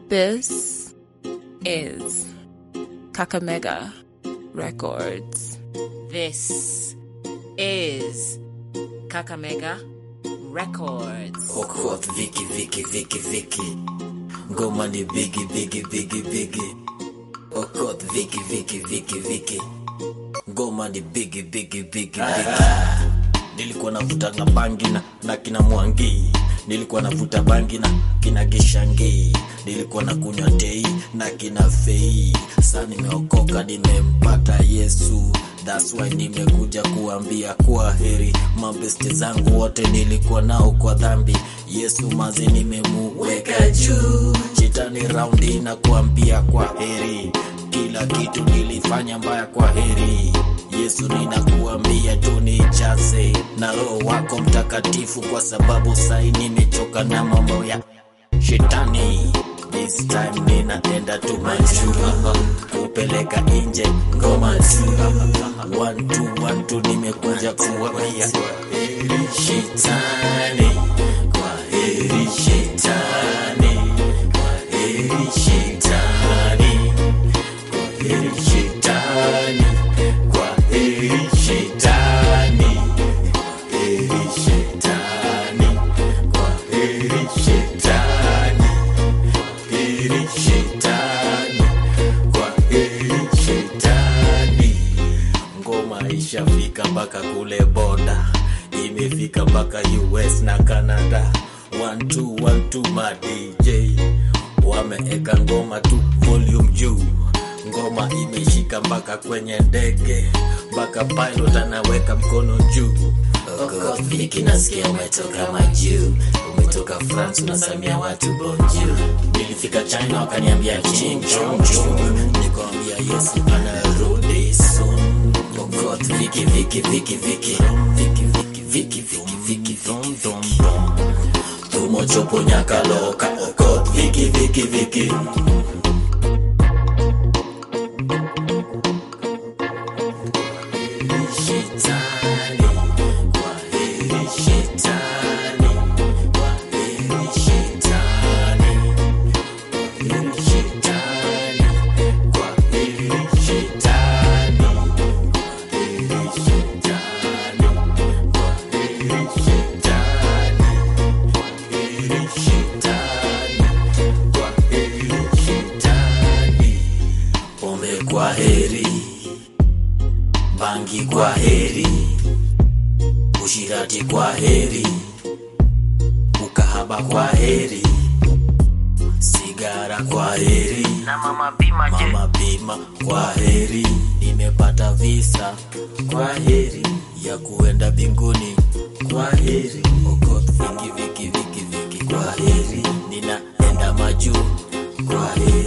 This is Kakamega Records. This is Kakamega Records. Okoth Viki Viki Viki Viki Ngoma ni bigi bigi bigi bigi Okoth Viki Viki Viki Viki Ngoma ni bigi bigi bigi bigi Nilikuwa navuta na bangi na, na kina Mwangi Nilikuwa navuta bangi na kina Gishangi Nilikuwa na kunywa tei na kina Fei Sa nimeokoka nimempata Yesu That's why nimekuja kuambia kwa heri mabeste zangu wote nilikuwa nao kwa dhambi Yesu maze nimemuweka juu Shetani raundi na kuambia kwa heri kila kitu nilifanya mbaya kwa heri Yesu ninakuambia tu nijaze na roho wako mtakatifu kwa sababu sai nimechoka na mambo ya shetani This time ninaenda tu majuu kupeleka nje ngoma tu one two one two nimekuja kuambia heri shetani kwa heri shetani kwa heri shetani kwa heri shetani kwa heri shetani kwa heri shetani kwa heri shetani heri shetani kwa heri shetani ngoma ishafika mpaka kule boda imefika mpaka us na canada one two, one two, ma dj wameeka ngoma tu volume juu ngoma imeshika mpaka kwenye ndege mpaka pilot anaweka mkono juu Viki nasikia umetoka majuu umetoka france unasamia watu bonjour nilifika china wakaniambia ching chong chong nikawambia yesu anarudi soon Okoth viki viki viki viki viki viki viki viki viki viki viki tumochopo nyakaloka Okoth viki viki viki Shetani, kwa heri shetani, kwa heri shetani, kwa heri shetani, kwa heri shetani, kwa heri shetani, kwa heri shetani, kwa heri shetani, kwa heri shetani. Pombe kwa heri bangi kwa heri, ushirati kwa heri, ukahaba kwa heri, sigara kwa heri, Na mama bima je? mama bima kwa heri, nimepata visa kwa heri ya kuenda binguni kwa heri, Okoth viki viki viki viki kwa heri, ninaenda majuu kwa heri.